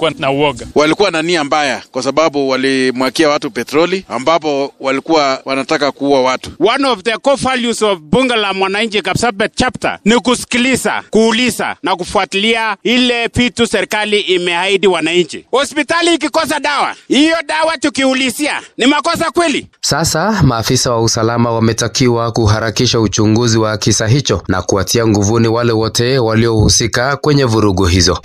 walikuwa na uoga. Walikuwa na nia mbaya, kwa sababu walimwakia watu petroli, ambapo walikuwa wanataka kuua watu. One of the core values of bunge la mwananchi Kapsabet chapter ni kusikiliza, kuuliza na kufuatilia ile vitu serikali imeahidi wananchi. Hospitali ikikosa dawa, hiyo dawa tukiulizia ni makosa kweli? Sasa maafisa wa usalama wametakiwa kuharakisha uchunguzi wa kisa hicho na kuwatia nguvuni wale wote waliohusika kwenye vurugu hizo.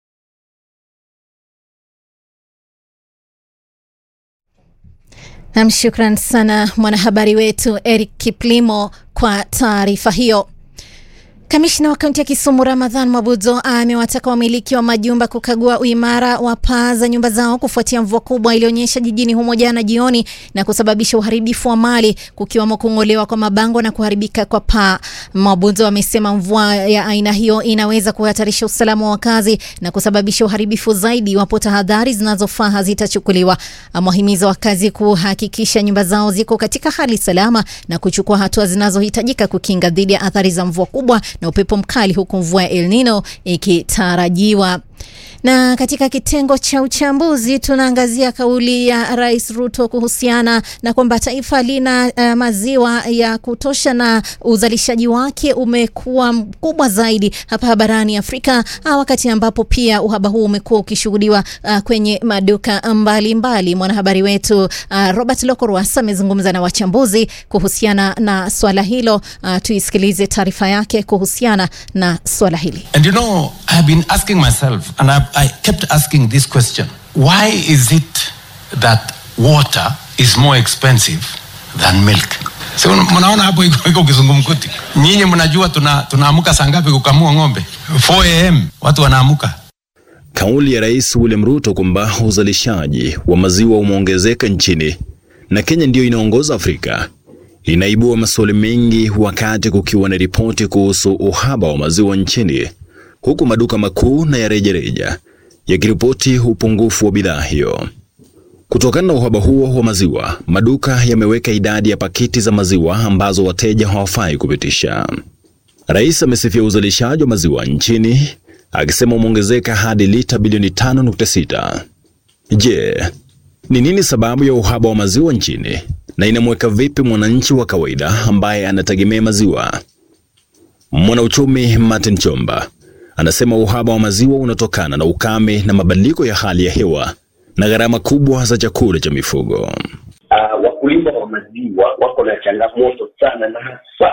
Nam, shukran sana mwanahabari wetu Eric Kiplimo kwa taarifa hiyo. Kamishna wa kaunti ya Kisumu Ramadhan Mabudzo amewataka wamiliki wa majumba kukagua uimara wa paa za nyumba zao kufuatia mvua kubwa ilionyesha jijini humo jana jioni na kusababisha uharibifu wa mali kukiwamo kung'olewa kwa mabango na kuharibika kwa paa. Mabudzo amesema mvua ya aina hiyo inaweza kuhatarisha usalama wa wakazi na kusababisha uharibifu zaidi iwapo tahadhari zinazofaa hazitachukuliwa. Amewahimiza wakazi kuhakikisha nyumba zao ziko katika hali salama na kuchukua hatua zinazohitajika kukinga dhidi ya athari za mvua kubwa na upepo mkali huku mvua ya El Nino ikitarajiwa. Na katika kitengo cha uchambuzi tunaangazia kauli ya Rais Ruto kuhusiana na kwamba taifa lina uh, maziwa ya kutosha na uzalishaji wake umekuwa mkubwa zaidi hapa barani Afrika, uh, wakati ambapo pia uhaba huu umekuwa ukishuhudiwa uh, kwenye maduka mbalimbali. Mwanahabari wetu uh, Robert Lokorwas amezungumza na wachambuzi kuhusiana na swala hilo. Uh, tuisikilize taarifa yake kuhusiana na swala hili. And you know, I've been asking myself, and I, I kept asking this question why is it that water is more expensive than milk? So, mnaona hapo iko iko kizungumkuti. Nyinyi mnajua tuna tunaamka saa ngapi kukamua ng'ombe? 4 am watu wanaamuka. Kauli ya Rais William Ruto kwamba uzalishaji wa maziwa umeongezeka nchini na Kenya ndiyo inaongoza Afrika inaibua maswali mengi, wakati kukiwa na ripoti kuhusu uhaba wa maziwa nchini, huku maduka makuu na ya rejareja yakiripoti upungufu wa bidhaa hiyo. Kutokana na uhaba huo wa maziwa, maduka yameweka idadi ya pakiti za maziwa ambazo wateja hawafai kupitisha. Rais amesifia uzalishaji wa maziwa nchini akisema umeongezeka hadi lita bilioni 5.6. Je, ni nini sababu ya uhaba wa maziwa nchini na inamweka vipi mwananchi wa kawaida ambaye anategemea maziwa? Mwanauchumi Martin Chomba anasema uhaba wa maziwa unatokana na ukame na mabadiliko ya hali ya hewa na gharama kubwa za chakula cha mifugo. Uh, wakulima wa maziwa wako na changamoto sana na hasa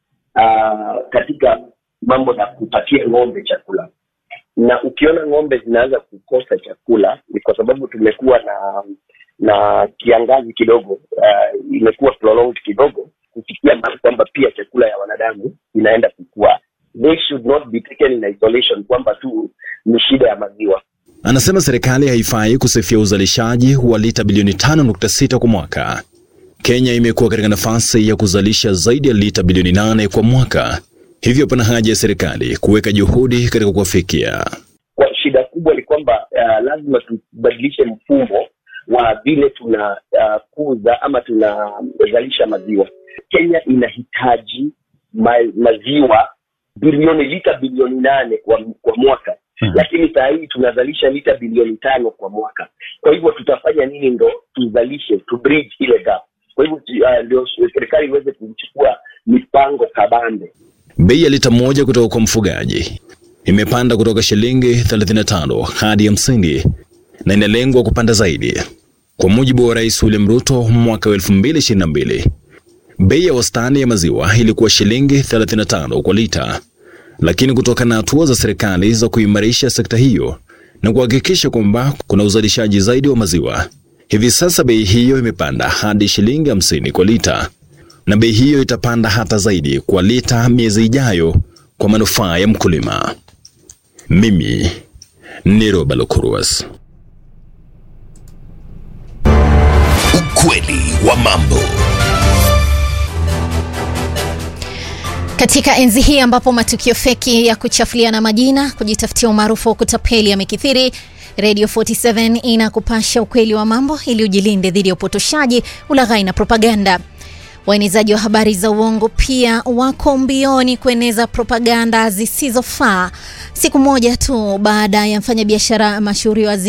uh, katika mambo na kupatia ng'ombe chakula, na ukiona ng'ombe zinaanza kukosa chakula ni kwa sababu tumekuwa na na kiangazi kidogo, uh, imekuwa prolonged kidogo kufikia mahali kwamba pia chakula ya wanadamu inaenda kukua. They should not be taken in isolation kwamba tu ni shida ya maziwa. Anasema serikali haifai kusifia uzalishaji wa lita bilioni 5.6 kwa mwaka. Kenya imekuwa katika nafasi ya kuzalisha zaidi ya lita bilioni 8 kwa mwaka, hivyo pana haja ya serikali kuweka juhudi katika kuwafikia. Kwa shida kubwa ni kwamba uh, lazima tubadilishe mfumo wa vile tunakuza uh, ama tunazalisha maziwa. Kenya inahitaji ma, maziwa bilioni lita bilioni nane kwa, kwa mwaka hmm. Lakini saa hii tunazalisha lita bilioni tano kwa mwaka. Kwa hivyo tutafanya nini ndo tuzalishe tu bridge ile gap? Kwa hivyo uh, ndio serikali iweze kuchukua mipango kabambe. Bei ya lita moja kutoka kwa mfugaji imepanda kutoka shilingi 35 hadi 50 na inalengwa kupanda zaidi. Kwa mujibu wa Rais William Ruto, mwaka wa 2022 bei ya wastani ya maziwa ilikuwa shilingi 35 kwa lita, lakini kutokana na hatua za serikali za kuimarisha sekta hiyo na kuhakikisha kwamba kuna uzalishaji zaidi wa maziwa, hivi sasa bei hiyo imepanda hadi shilingi 50 kwa lita, na bei hiyo itapanda hata zaidi kwa lita miezi ijayo kwa manufaa ya mkulima. Mimi ni Roba Lokuruas. Ukweli wa mambo. Katika enzi hii ambapo matukio feki ya kuchafuliana majina, kujitafutia umaarufu wa kutapeli yamekithiri, Radio 47 inakupasha ukweli wa mambo ili ujilinde dhidi ya upotoshaji, ulaghai na propaganda. Waenezaji wa habari za uongo pia wako mbioni kueneza propaganda zisizofaa. Siku moja tu baada ya mfanyabiashara mashuhuri wa